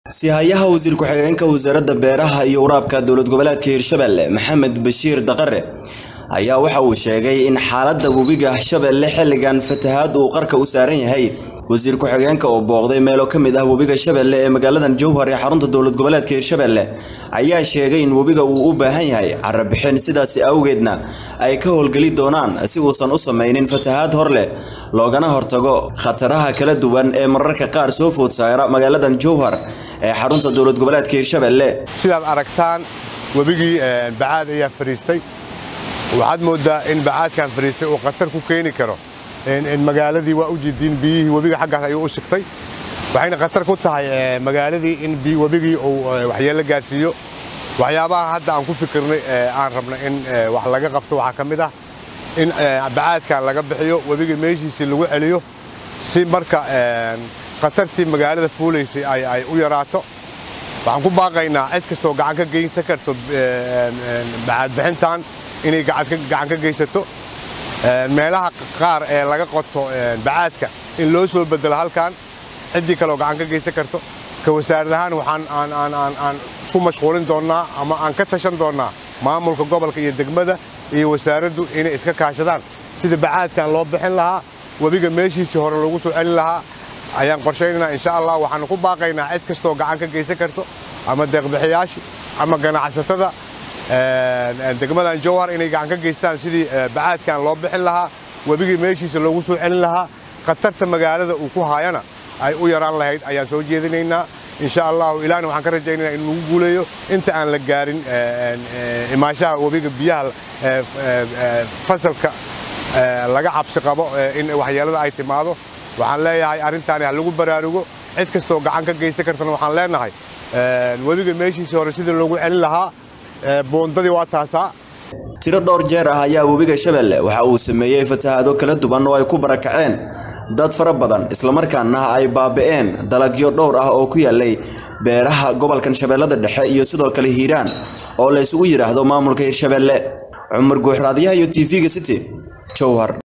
sihayaha wasiir ku-xigeenka wasaaradda beeraha iyo waraabka dowlad goboleedka hirshabelle maxamed bashiir daqare ayaa waxa uu sheegay in xaaladda webiga shabeelle xilligan fatahaad uu qarka u saaran yahay wasiir ku-xigeenka oo booqday meelo ka mid ah webiga shabeelle ee magaaladan jowhar ee xarunta dowlad goboleedka hirshabelle ayaa sheegay in webiga uu u baahan yahay carabixin sidaasi awgeedna ay ka howlgeli doonaan si uusan u samaynin fatahaad hor leh loogana hortago khataraha kala duwan ee mararka qaar soo food saara magaaladan jowhar ee xarunta dowlad goboleedka hirshabelle sidaad aragtaan webigii bacaad ayaa fadhiistay waxaad mooddaa in bacaadkan fadhiistay uu khatar ku keeni karo magaaladii waa u jidiin biyihii webiga xaggaas ayuu u sigtay waxayna khatar ku tahay magaaladii in webigii uu waxyeello gaarsiiyo waxyaabaha hadda aan ku fikirnay aan rabna in wax laga qabto waxaa ka mid ah in bacaadkan laga bixiyo webiga meeshiisii lagu celiyo si marka khatartii magaalada fuulaysay ay u yaraato waxaan ku baaqaynaa cid kastoo gacan ka geysan karto bacaadbixintan inay gacan ka geysato meelaha qaar ee laga qoto bacaadka in loo soo bedelo halkan ciddii kaleoo gacan ka geysan karto ka wasaarad ahaan waxaan aan isku mashquulin doonnaa ama aan ka tashan doonnaa maamulka gobolka iyo degmada iyo wasaaraddu inay iska kaashadaan sida bacaadkan loo bixin lahaa webiga meeshiisii hore loogu soo celin lahaa ayaan qorshaynaynaa insha allah waxaanu ku baaqaynaa cid kastoo gacan ka geysan karto ama deeqbixiyaashii ama ganacsatada degmadan jowhar inay gacan ka geystaan sidii bacaadkan loo bixin lahaa webigii meeshiisa loogu soo celin lahaa khatarta magaalada uu ku haayana ay u yaraan lahayd ayaan soo jeedinaynaa insha allahu ilaahna waxaan ka rajaynaynaa in lagu guuleeyo inta aan la gaarin imaanshaha webiga biyaha fasalka laga cabsi qabo in waxyeelada ay timaado waxaan leeyahay arrintaani ha lagu baraarugo cid kastoo gacan ka geysan kartana waxaan leenahay webiga meeshiisii hore sidii loogu celin lahaa boondadii waa taasaa tiro dhowr jeer ah ayaa webiga shabeelle waxa uu sameeyey fatahaado kala duwan oo ay ku barakaceen dad fara badan islamarkaana ay baabi'een dalagyo dhowr ah oo ku yaalay beeraha gobolkan shabeellada dhexe iyo sidoo kale hiiraan oo la isugu yidhaahdo maamulka hirshabeelle cumar guuxraadyaha iyo t v-ga city jowhar